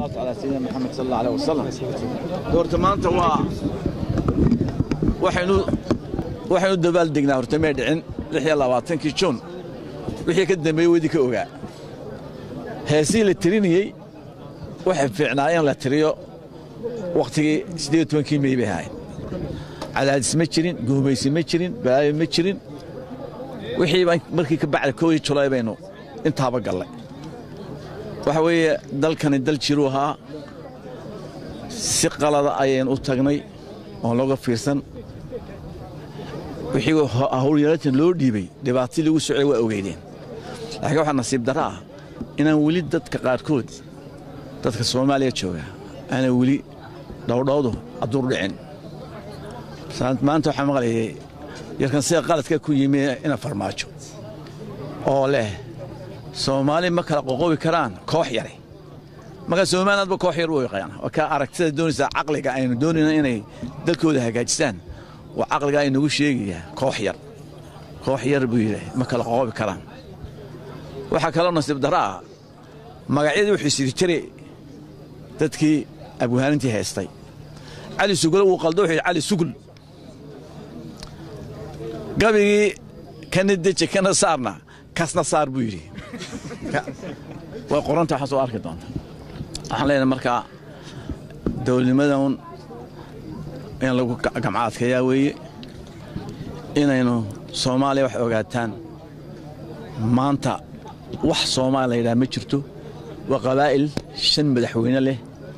والصلاة على سيدنا محمد صلى الله عليه وسلم horta maanta waa waxaynu waxaynu dabaal degnaa horta may dhicin lix iyo labaatankii juun wixii ka dambeeyey wedi ka ogaa heesii la tirinayey waxay fiicnaa in la tiriyo wakhtigii siddeed iyo tobankii mey bay ahayd cadaadis ma jirin guumaysi ma jirin balaayo ma jirin wixii baan markii ka bacda koodii julaay baynu intaaba gallay waxa weeye dalkani dal jiruu ahaa si qalada ayaynu u tagnay oon looga fiirsan wixii howlyaratan loo dhiibay dhibaatadii lagu socday waa ogeydeen laakiin waxaa nasiib darro ah inaan weli dadka qaarkood dadka soomaaliya jooga aanan weli dhowdhowdu aduur dhicin maanta waxaa maqlayay yarkan sida qaladka ku yimi ina farmaajo oo leh soomaali ma kala qoqobi karaan koox yare markaa somalilandba koox yar u yaqaan waa kaa aragtida doonaysaa caqliga aynu doonayna inay dalkooda hagaajistaan waa caqliga aynagu sheegayaa koox yar koox yar buu yidhi ma kala qoqobi karaan waxaa kaloo nasiib darro ah magacyadii wuxuu sidi jiray dadkii abwaanintii haystay cali sugule wuu qaldo wuxuu yidhi cali sugul gabigii kana deji kana saarna kasna saar buu yidhi way qoranta waxaa soo arki doonta waxaan leenahay markaa dowladnimadan in lagu gamcaadkayaa weeye inaynu soomaaliya wax ogaataan maanta wax soomaaliya la yidhaha ma jirto waa qabaa'il shan madaxweyne leh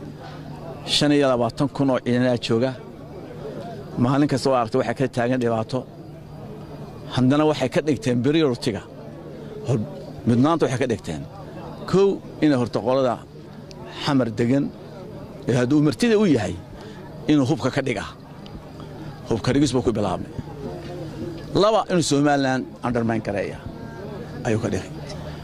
shan iyo labaatan kun oo ciidanaa jooga maalin kasta oo aragta waxay ka taagan dhibaato haddana waxay ka dhigteen beriyortiga mudnaanta waxay ka dhigteen kow inay horta qolada xamar degan ee hadduu martida u yahay inuu hubka ka dhiga hubka dhigis buu ku bilaabmay laba inuu somalilan undermayn gareeya ayuu ka dhigay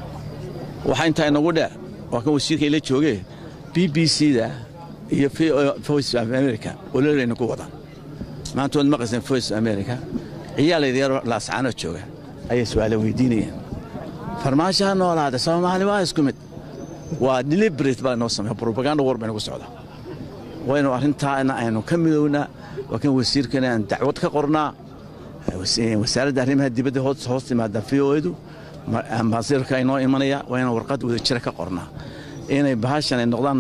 waxaa intaa inagu dheer waa kan wasiirka ila joogee b b c da iyo voice of america ololeyna ku wadaan maanta waad maqayseen voice of america ciyaalayda yar laascaanoo jooga ayay su'aala weydiinayeen farmaasho ha noolaada soomaali waa isku mid waa deliberate baa inoo sameeya propaganda war baynagu socda waynu arrintaana aynu ka midownaa waa kan wasiirkana aan dacwad ka qornaa wasaaradda arrimaha dibadda hoos timaada v o edu ambaasirka inoo imanaya waa inaan warqad wada jira ka qornaa inay bahashan ay noqdaan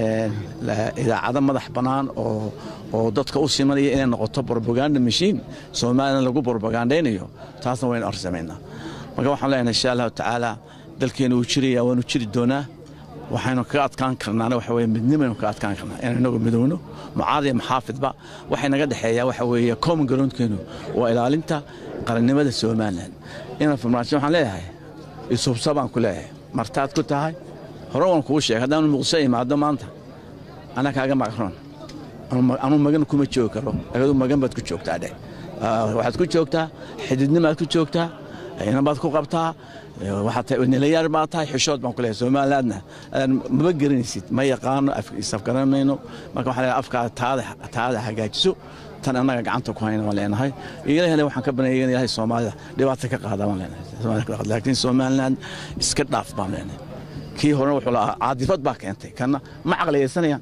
idaacado madax bannaan oo dadka u simanaya inay noqoto propaganda mashiin soomalilan lagu propagandaynayo taasna waynu arsamaynaa marka waxaan leenahay insha allahu tacaala dalkeenu wuu jiraya waanu jiri doonaa waxaynu kaga adkaan karnaana waxa weye midnimaynu kaga adkaan karnaa inaynu inagu midowno mucaad iyo maxaafidba waxay naga dhexeeyaa waxa weeye common groundkeenu waa ilaalinta qarannimada somalilan ina farmaajo waxaan leeyahay isubsa baan ku leeyahay martaad ku tahay hore waan kugu sheegay haddaanu muqdisho imaado maanta anaa kaaga maqroon anuu magan kuma joogi karo agadu magan baad ku joogtaa dhe waxaad ku joogtaa xididnimaad ku joogtaa inabaad ku qabtaa nilayaar baa tahay xishood baan ku leeyahay somalilandna maba garanaysid ma yaqaano isafgaramayno marka waxaan leeyahay afkaada taada hagaajiso tan annaga gacanta ku hayna waan leenahay ilahna waxaan ka baneeyay in ilaahay soomaalida dhibaato ka qaada waan leenahay laakiin somaliland iska dhaaf baan leenahay kii horena wuxuu lahaa caadifad baa keentay kanna ma caqliyaysanayaan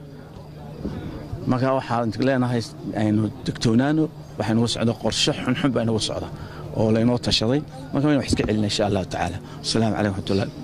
marka waxaan leenahay aynu degtoonaano waxaa nagu socda qorshe xunxun baa inagu socda oo laynoo tashaday marka waynu wax iska celina insha allahu tacaala wasalaamu calaykum raxmatullahi